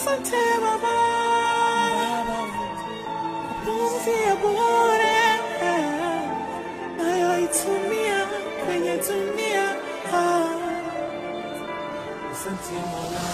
Asante Baba, pumzi ya bure nayoitumia kwenye dunia. Ah, Asante Mola.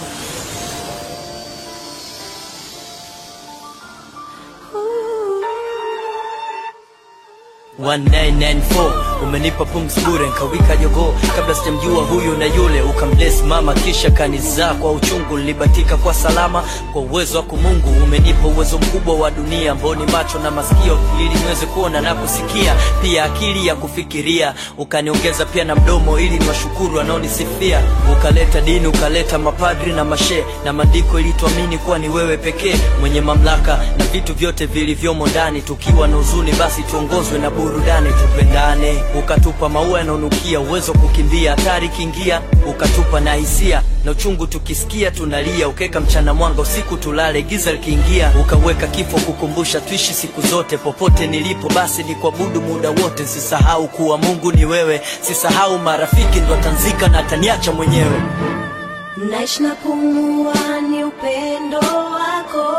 Ooh. 1994 umenipa pumzi bure nkawika jogoo kabla sijamjua huyu na yule ukambless mama kisha kanizaa kwa uchungu nilibatika kwa salama kwa uwezo wako mungu umenipa uwezo mkubwa wa dunia ambao ni macho na masikio ili niweze kuona na kusikia pia akili ya kufikiria ukaniongeza pia na mdomo ili niwashukuru wanaonisifia ukaleta dini ukaleta mapadri na mashe na maandiko ili tuamini kuwa ni wewe pekee mwenye mamlaka na vitu vyote vilivyomo ndani tukiwa na huzuni basi tuongozwe na burudani tupendane ukatupa maua yanaonukia uwezo wa kukimbia hatari kiingia ukatupa na hisia na uchungu tukisikia tunalia ukeka mchana mwanga usiku tulale giza likiingia ukaweka kifo kukumbusha tuishi siku zote popote nilipo basi ni kuabudu muda wote sisahau kuwa mungu ni wewe sisahau marafiki ndo atanzika na ataniacha mwenyewe naishi na pumua ni upendo wako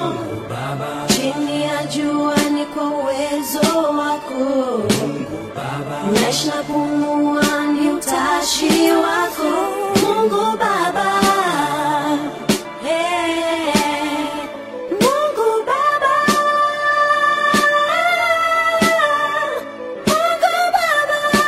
chini ya jua ni kwa uwezo wako naishi na pumua ni utashi wako mungu baba Hey, Mungu Baba. Mungu Baba.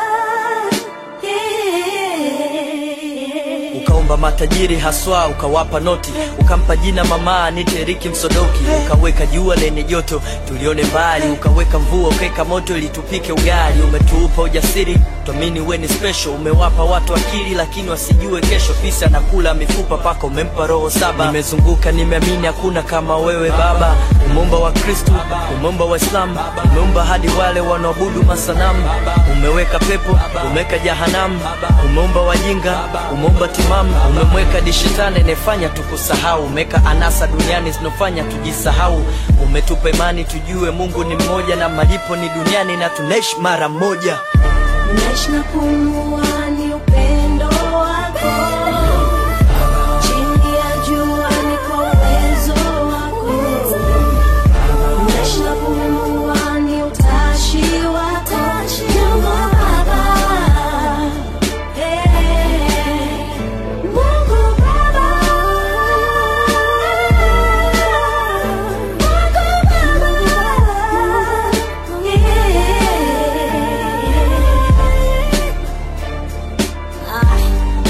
Yeah. ukaomba matajiri haswa ukawapa noti ukampa jina mama niteriki msodoki ukaweka jua lenye joto tulione mbali ukaweka mvua ukaweka moto ili tupike ugali umetuupa ujasiri tuamini we ni special umewapa watu akili lakini wasijue kesho fisa na kula mifupa paka umempa roho saba nimezunguka nimeamini hakuna kama wewe baba umeumba wa kristu umeumba waislamu umeumba hadi wale wanaoabudu masanamu umeweka pepo umeweka jahanamu umeumba wajinga umeumba timamu umemweka dishetani inayefanya tukusahau umeweka anasa duniani zinofanya tujisahau umetupa imani tujue mungu ni mmoja na malipo ni duniani na tunaishi mara moja Naishi na pumua ni upendo wako chini ya jua ni kwa uwezo wako Naishi na pumua ni utashi wako Mungu Baba Hey, Mungu Baba Mungu Baba Yeah. Ay.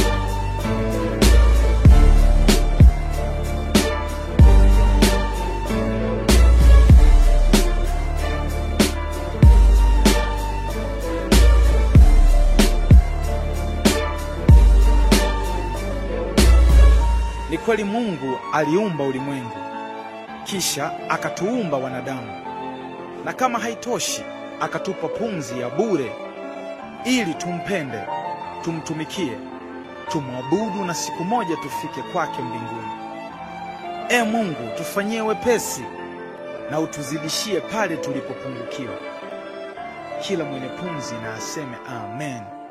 Ni kweli Mungu aliumba ulimwengu, kisha akatuumba wanadamu, na kama haitoshi, akatupa pumzi ya bure ili tumpende, tumtumikie, tumwabudu na siku moja tufike kwake mbinguni. E Mungu, tufanyie wepesi na utuzidishie pale tulipopungukiwa. Kila mwenye pumzi na aseme amen.